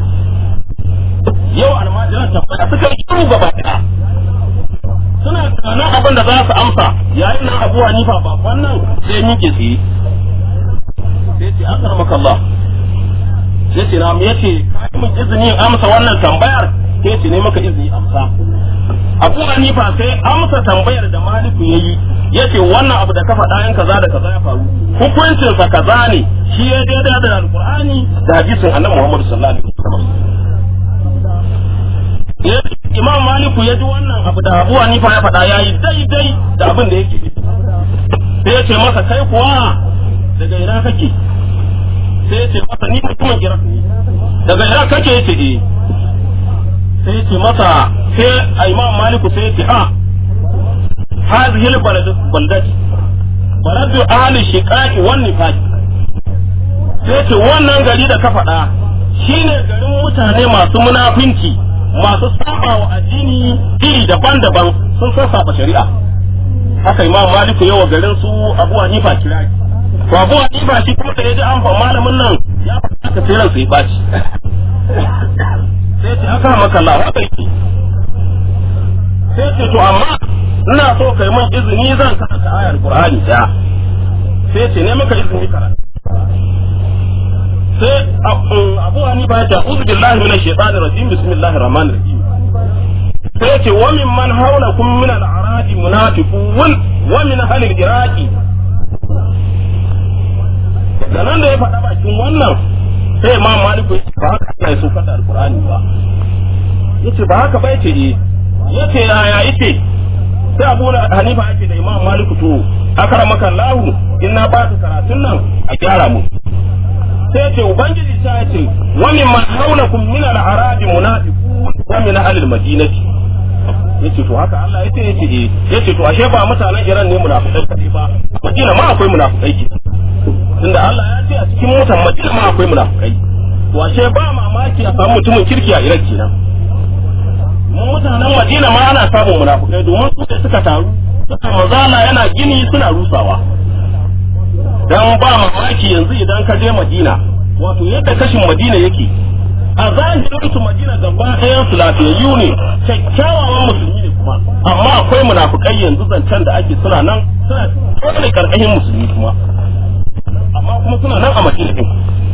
yau almajiran tabbata suka yi shiru gaba ɗaya suna tunanin abin da za su amsa yayin nan abu hanifa ba wannan sai miƙe tsaye sai ce an karmaka Allah sai ce na mu yace kai mun izini in amsa wannan tambayar sai ce ne maka izini amsa Abu Hanifa sai amsa tambayar da Maliku yayi yace wannan abu da ka faɗa yan kaza da kaza ya faru hukuncin sa kaza ne shi ya daidai da Alqur'ani da hadisin Annabi Muhammad sallallahu alaihi wasallam Imam Maliku ya ji wannan abu da Abu Hanifa ya faɗa yayi daidai da abin da yake sai ya ce masa kai kuwa daga ina kake sai ya ce masa ni mutumin Iraq ne daga Iraq kake yace eh sai ya ce masa sai a Imam Maliku sai ya ce a hadhihi albalad baldati baladu ahli shiqaqi wan nifaq sai ce wannan gari da ka faɗa shine garin mutane masu munafinci masu saba wa addini iri daban-daban sun san saba shari'a haka imam maliku yawa garin su abu hanifa kira to abu hanifa shi kuma da ya ji an fa malamin nan ya faɗa ka tsiran sai baci sai ce aka maka Allah haka yake sai ce to amma ina so kai min izini zan karanta ayar qur'ani da sai ce ne maka izini karanta sai abu hanifa ya ce a'udhu billahi minash shaitanir rajim bismillahir rahmanir rahim sai ya ce wa min man hawlakum min al-a'rab munafiqun wa min ahli al-iraqi da nan da ya faɗa bakin wannan sai imam maliku ba haka Allah ya sokar da alqur'ani ba yace ba haka ba yace eh yace yaya yace sai abu hanifa yake da imam maliku to akramaka Allah inna ba ka karatun nan a gyara mu sai ce ubangiji ta ce wa min man hawlakum min al-arab munafiqun wa min ahli al-madinati yace to haka Allah yace yace eh yace to ashe ba mutanen Iran ne munafikai kadai ba Madina ma akwai munafikai ke tunda Allah ya ce a cikin mutan Madina ma akwai munafikai to ashe ba mamaki a samu mutumin kirki a Iran kenan mun mutanen Madina ma ana samun munafikai domin su da suka taru suka mazala yana gini suna rusawa dan ba mamaki yanzu idan ka je Madina wato yadda kashin Madina yake a zahirin su Madina gaba ɗayan su lafiyayyu ne kyakkyawan musulmi ne kuma amma akwai munafukai yanzu zancen da ake suna nan suna tsone karkashin musulmi kuma amma kuma suna nan a Madina din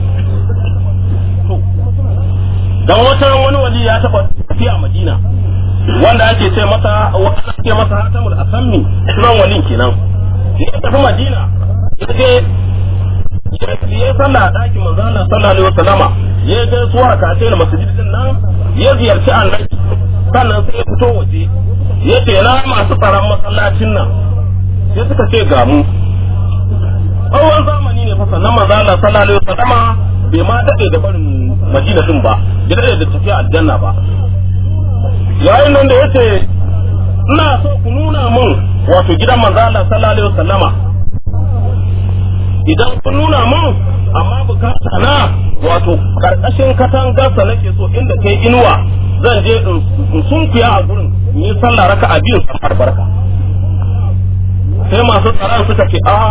dan wata wani wali ya taba tafiya Madina wanda ake ce masa wanda ake masa hatamul asammi sunan walin kenan ya tafi Madina yaje ya sallah a ɗakin manzo Allah sallallahu alaihi wasallama ya ga suwa ka ce masjid din nan ya ziyarci annabi sannan sai ya fito waje ya ce na masu tsaron masallacin nan sai suka ce ga mu tsawon zamani ne fa sannan manzo Allah sallallahu alaihi wasallama bai ma dade da barin Madina din ba bai dade da tafiya aljanna ba yayin nan da yace ina so ku nuna mun wato gidan manzo Allah sallallahu alaihi wasallama idan kun nuna mun amma bukata na wato karkashin katangarsa nake so inda kai inuwa zan je in sunkuya a gurin in yi sallah raka a biyu sallar barka sai masu tsaron suka ce a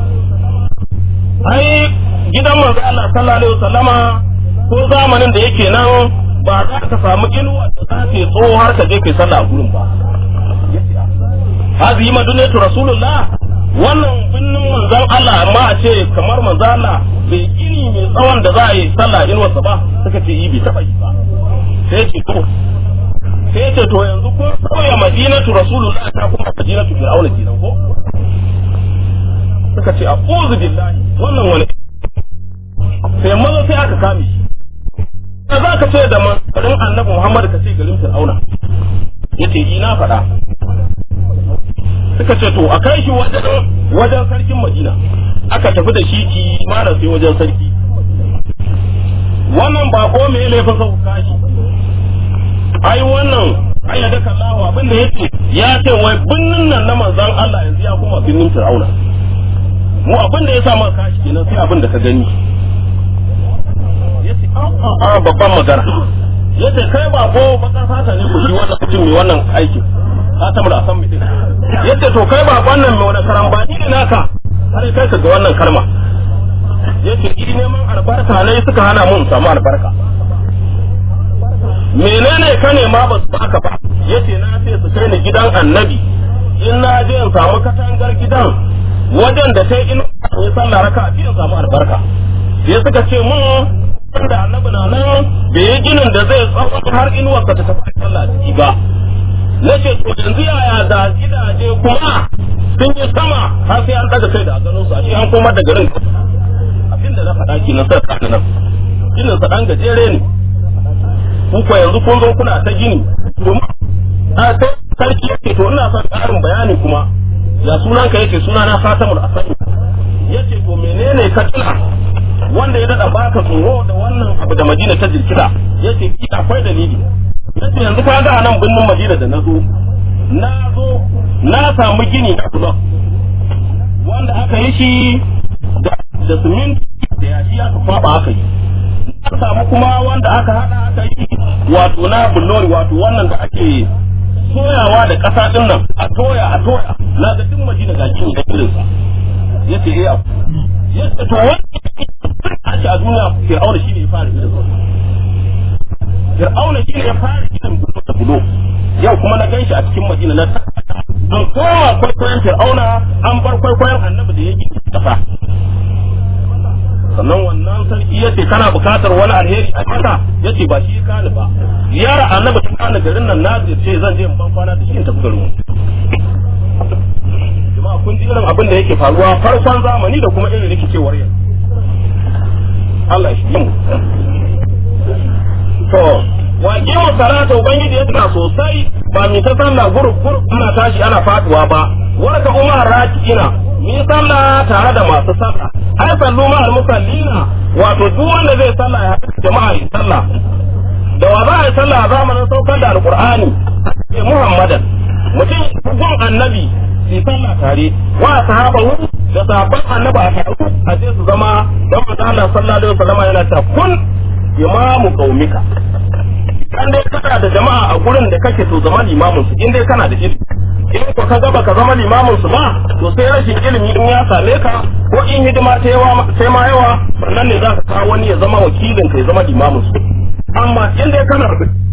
ai gidan manzo Allah sallallahu alaihi wasallama ko zamanin da yake nan ba za ka samu inuwa da za ta tso har ka je kai sallah a gurin ba hazi madunatu rasulullah wannan binnin manzon Allah amma a ce kamar manzon Allah bai gini mai tsawon da za a yi sallah inuwarsa ba suka ce yi bai taba yi ba sai ce to sai ce to yanzu ko koya madinatu rasulullah ta kuma madinatu fir'auna kenan ko suka ce a'udhu billahi wannan wani sai maza sai aka kame shi da za ka ce da garin annabi Muhammad ka ce garin fir'auna yace ina faɗa suka ce to a kai shi wajen sarkin madina aka tafi da shi kimanin sai wajen sarki wannan ba ko me laifin sa kashi ai wannan ai da daka Allah abin da yake ya ce wai binnin nan na manzon Allah yanzu ya kuma binnin Fir'auna mu abin da ya sa maka kashi kenan sai abin da ka gani yace a a babban magana yace kai ba ko baka fata ne ku shi wannan mutum mai wannan aikin ka tamu da san mutum yace to kai ba wannan mai wani karambani ne naka har kai ka ga wannan kalma yace ni neman albarka ne suka hana mun samu albarka menene ka nema ba su baka ba yace na ce su kai ni gidan annabi in na je in samu katangar gidan wajen da sai in yi sallah raka in samu albarka sai suka ce mun da annabi na nan bai yi ginin da zai tsawon har inuwarsa ta tafi sallah ciki ba na ce to yanzu yaya da gidaje kuma sun yi sama har sai an daga kai da ganin su a shi an komar da garin abinda na faɗa ki na sa ka nan ginin sa dan gajere ne ku ko yanzu kun zo kuna ta gini domin a sai sarki yake to ina son ƙarin bayani kuma ya sunan ka yake suna na Fatimul Asani yace to menene ka tuna wanda ya dada baka tsoro da wannan abu da Madina ta jirkita yace ki akwai dalili yace yanzu ka ga nan binnin Madina da nazo na zo na samu gini da kula wanda aka yi shi da siminti da yashi aka kwaba aka yi na samu kuma wanda aka hada aka yi wato na bullori wato wannan da ake soyawa da ƙasa din nan a toya a toya na ga duk Madina ga gini da irinsa yace eh abu yace to wani ake a duniya fir'auna shine ya fara irin fir'auna shine ya fara irin bulo da bulo yau kuma na ganshi a cikin madina na an koma kwaikwayon fir'auna an bar kwaikwayon annabi da ya gina kasa sannan wannan sarki yace kana bukatar wani alheri a kasa yace ba shi kani ba ziyara annabi ta kana garin nan na ce zan je in ban kwana da shi in tafi garin jama'a kun ji irin abin da yake faruwa farkon zamani da kuma irin rikicewar yanzu Allah shi mu. To, waƙe mu salata Ubangiji ya tuna sosai ba mi ta sallah gurub gurub ana tashi ana faduwa ba. Warka umar raki ina, mi sallah tare da masu sallah. Ai sallu ma musallina wato duk wanda zai sallah ya haɗu jama'a yi sallah. Da wa za a yi sallah a zamanin saukar da Alƙur'ani, sai Muhammadan, mutum gun annabi su sallah tare, wa sahabahu da sahabban annabi a taru a ce su zama don manzo Allah sallallahu alaihi wasallam yana ta kun imamu qaumika in dai kana da jama'a a gurin da kake to zama limamin su in dai kana da ilimi in ko ka gaba ka zama limamin su ba to sai rashin ilimi in ya same ka ko in hidima ta yawa sai ma yawa sannan ne za ka kawo wani ya zama wakilin ka ya zama limamin su amma in dai kana